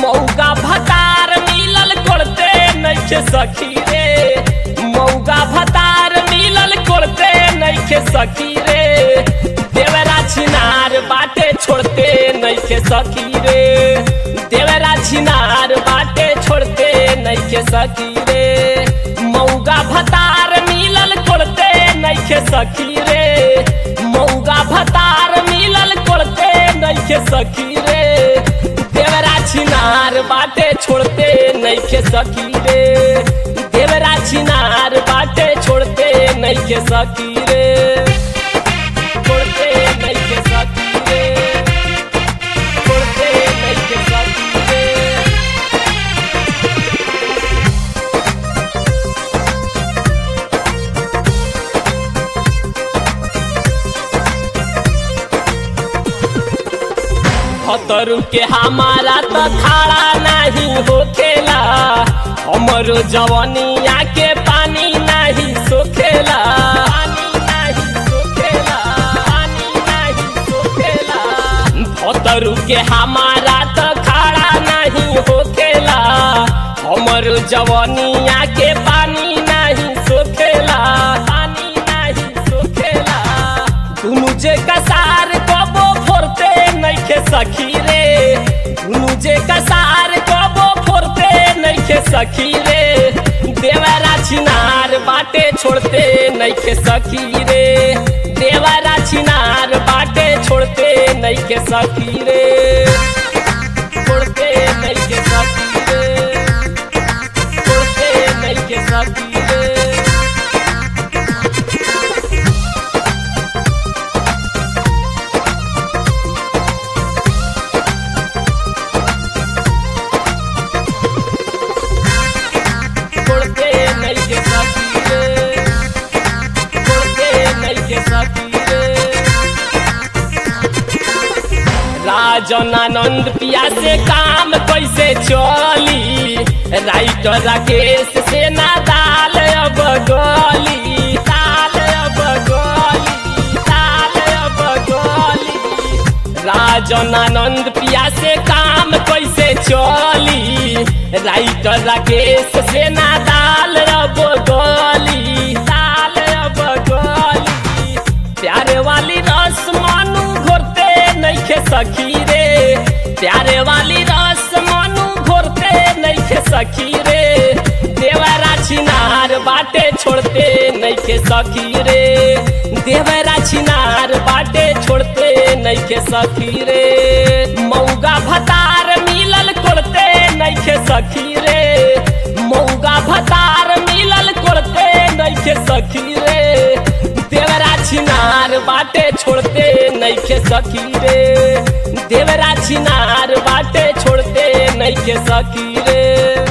मौगा भतार मिलल कोड़ते नइखे सखी रे मौगा भतार मिलल कोड़ते नइखे सखी रे देवरा छिनार बाटे छोड़ते नइखे सखी रे देवरा छिनार बाटे छोड़ते नइखे सखी रे मौगा भतार मिलल कोड़ते नइखे सखी रे मौगा भतार मिलल कोड़ते नइखे सखी रे देवरा छिनार बाटे छोड़ते नइखे सखी रे देवरा छिनार बाटे छोड़ते नइखे सखी रे छोड़ते नइखे सखी रे छोड़ते नइखे सखी रे खतरू के हमारा तो खाड़ा नहीं होखेला हमरो जवनिया के पानी नहीं सोखेला पानी नहीं सोखेला पानी नहीं सोखेला खतरू के हमारा तो खाड़ा नहीं होखेला हमरो जवनिया के पानी नहीं सोखेला पानी नहीं सोखेला दुनु जे कसार कबो फोरते नइखे सखी रे दुनु जे कसार कबो फोरते नइखे सखी रे देवरा छिनार बाटे छोड़ते नइखे सखी रे देवरा छिनार बाटे छोड़ते नइखे सखी रे छोड़ते नइखे सखी रे छोड़ते नइखे सखी रे छोड़ते नइखे सखी रे छोड़ते नइखे सखी रे राजन आनंद पिया से काम कैसे चली राइटर राकेश से ना दाल अब गली दाल अब गली दाल अब गली राजन आनंद पिया से काम कैसे चली राइटर राकेश से ना दाल अब गली दाल अब गली प्यारे वाली रस मानू घोरते नइखे सखी रे प्यारे वाली रस मानू घोरते नइखे सखी रे देवरा छिनार बाटे छोड़ते नइखे सखी रे देवरा छिनार बाटे छोड़ते नइखे सखी रे मौगा भतार मिलल कोड़ते नइखे सखी रे मौगा भतार मिलल कोड़ते नइखे सखी रे देवरा छिनार बाटे छोड़ते नइखे सखी रे देवरा छिनार बाटे छोड़ते नइखे सखी रे